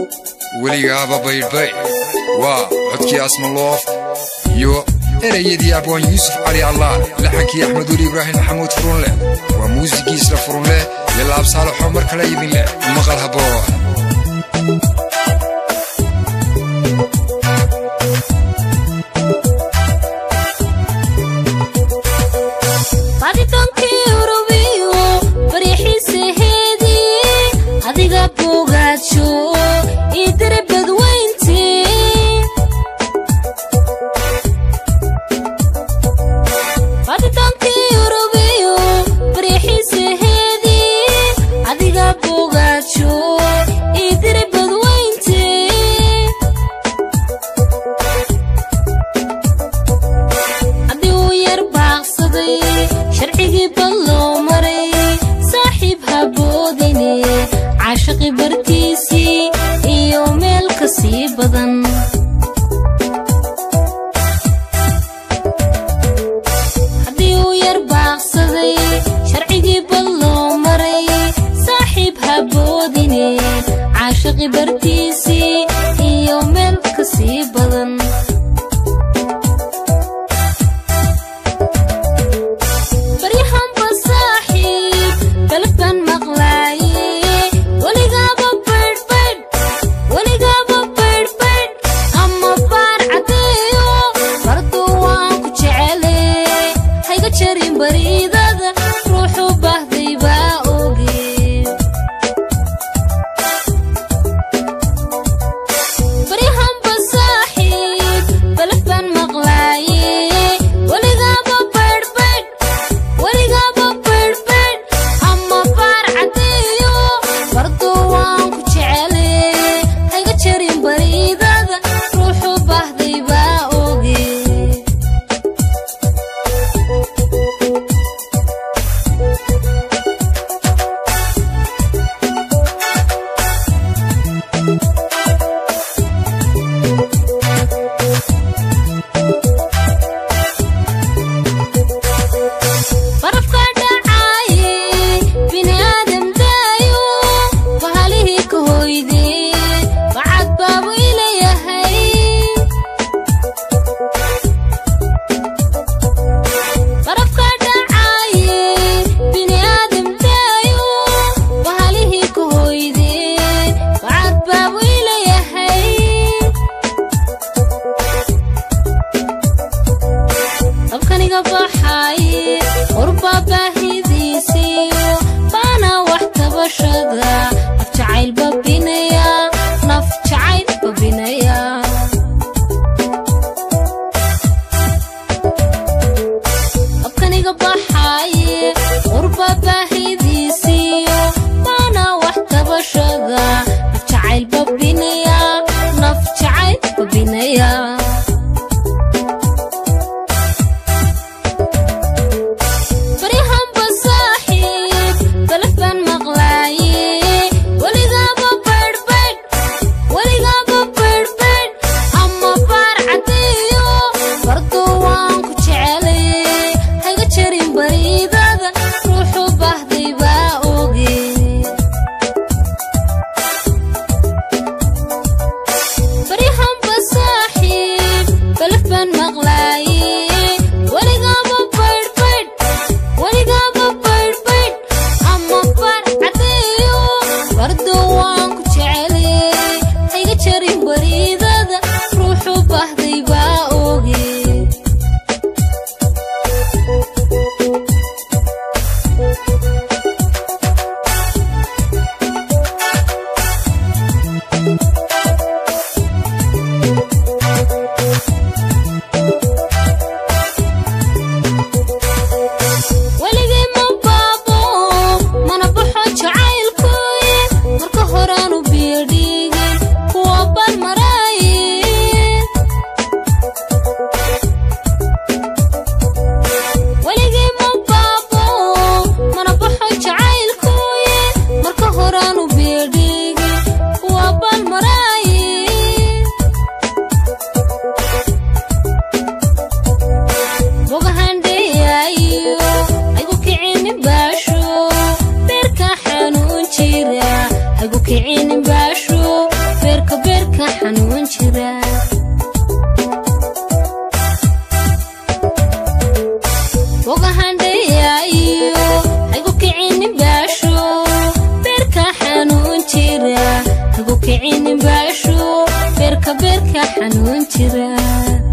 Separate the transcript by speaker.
Speaker 1: weligaaba baydhbay waa codkii asmaloof iyo erayadii abwaan yuusuf cali allaah laxankii axmed weli ibraahim maxamuud furunleh waa muusigii isla furunleh iyo laabsaalaxoo mar kale idin leh maqal haboo
Speaker 2: baditankii urubiyo baryaxiisaheedii adiga bogaajo ii diri badweyntii baditankii urubiyo baryaxiisaheedii adiga bogaajo ii diri badweyntii haddii uu yar baaqsaday sharcigii bal loo maray saaxiib haboodine caashaqi bartiisii iyo meel ka sii badan haddii uu yar baaqsaday sharcigii bal loo maray saaxiib haboodine caashaqi bartiisii iyo meel ka sii badan baryahanba saaxiib galabkan maqlaaye weligaaba baydhbaydh weligaaba baydhbaydh ama baar caddeeyo bardu waan ku jecele hayga jarin bariidada ruuxu baahday baa oge baryahanba saaxiib kicinin baasho beerka beerka xanuun jira